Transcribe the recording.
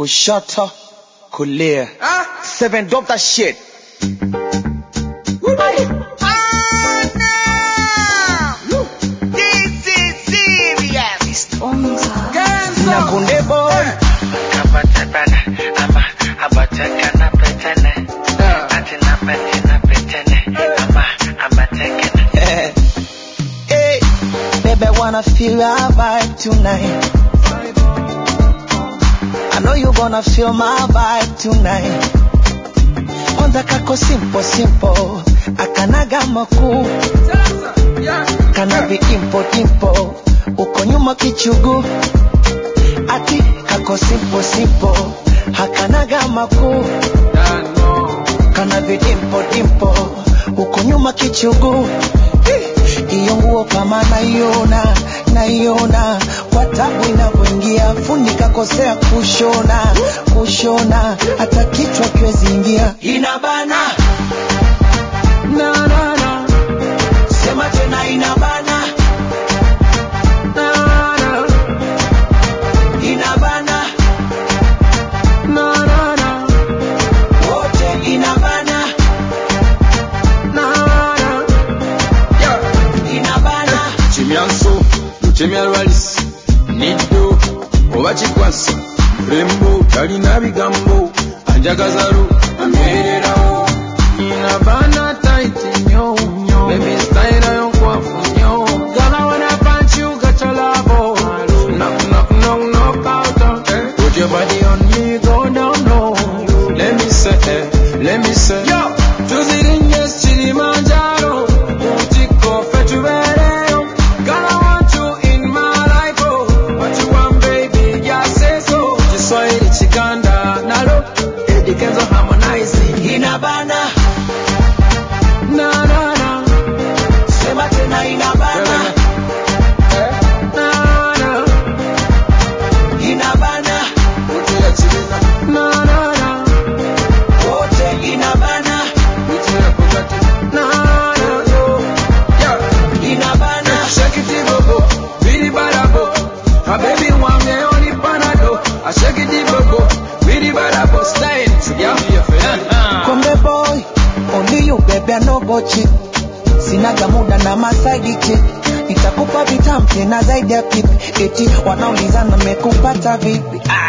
kushoto kulia seven drop that shit na kunde boy hey, baby I wanna feel our vibe tonight I know you gonna feel my vibe tonight kwanza kako simple simple akanaga makuu kana viimpo dimpo uko nyuma kichugu ati kako simple simple hakanaga makuu kana vidimpo dimpo uko nyuma kichugu iyo nguo kama naiona naiona kwa tabu inavyoingia fundi kakosea kushona kushona hata kichwa kiwezi ingia inabana na, na, na. sema tena inabana na, na. inabana na, na, na. wote inabana na, na. inabana kimyanso lutemya lwalis niddo oba kikwasa mulembo talina bigambo anjagazalu ambeererawo nina baana taiti nnyo bebi sitayira yonkwafu nnyo gana when I punch you got your love knock knock knock knock out put your body on me go down low let me say eh, let me say yo tuzirinye Kilimanjaro utiko fetubereyo Gonna want you in my life oh what you want baby just say so Kiswahili Chiganda nalo Eddie Kenzo harmonizing inabana na na na sema tena inabana na na inabana Utia chilina na na na wote inabana Utia kukati na na yo yeah inabana Shake it bobo, bidi badabo. My baby want me only panado. I shake it bobo, bidi badabo. Style it, yeah. Kombe boy, only you baby I no go cheat. Sinaga muda na masaidi chick. Nitakupa vitamu tena zaidi ya pipi. Eti wanaulizana mekupata vipi? Ah,